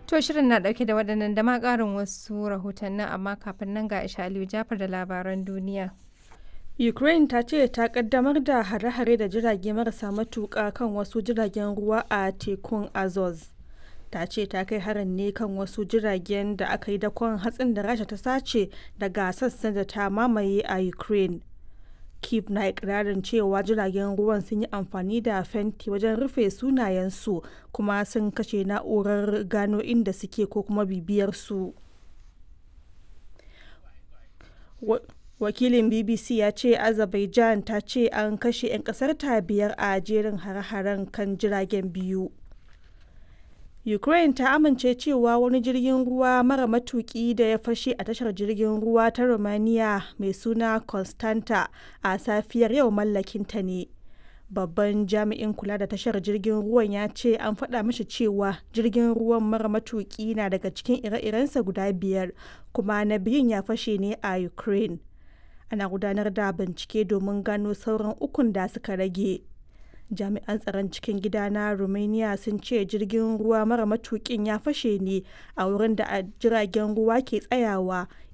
To shirin na ɗauke da waɗannan da ma ƙarin wasu rahotannin amma kafin nan ga Aisha Aliyu Jafar da labaran duniya. Ukraine ta ce ta kaddamar da hare-hare da jirage marasa matuƙa kan wasu jiragen ruwa a tekun Azov. Ta ce ta kai harin ne kan wasu jiragen da aka yi dakon hatsin da Rasha ta sace daga sassan da ta mamaye a Ukraine. Kiev na ikirarin cewa jiragen ruwan sun yi amfani da fenti wajen rufe sunayensu kuma sun kashe na'urar gano inda suke ko kuma bibiyar su. Wakilin BBC ya ce Azerbaijan ta ce an kashe 'yan kasar ta biyar a jerin hare-haren kan jiragen biyu. Ukraine ta amince cewa wani jirgin ruwa mara matuki da ya fashe a tashar jirgin ruwa ta Romania mai suna Constanta a safiyar yau mallakinta ne. Babban jami'in kula da tashar jirgin ruwan ya ce an faɗa mashi cewa jirgin ruwan mara matuki na daga cikin ire-irensa guda biyar kuma na biyun ya fashe ne a Ukraine. Ana gudanar da bincike domin gano sauran ukun da suka rage. jami'an tsaron cikin gida na romania sun ce jirgin ruwa mara matukin ya fashe ne a wurin da jiragen ruwa ke tsayawa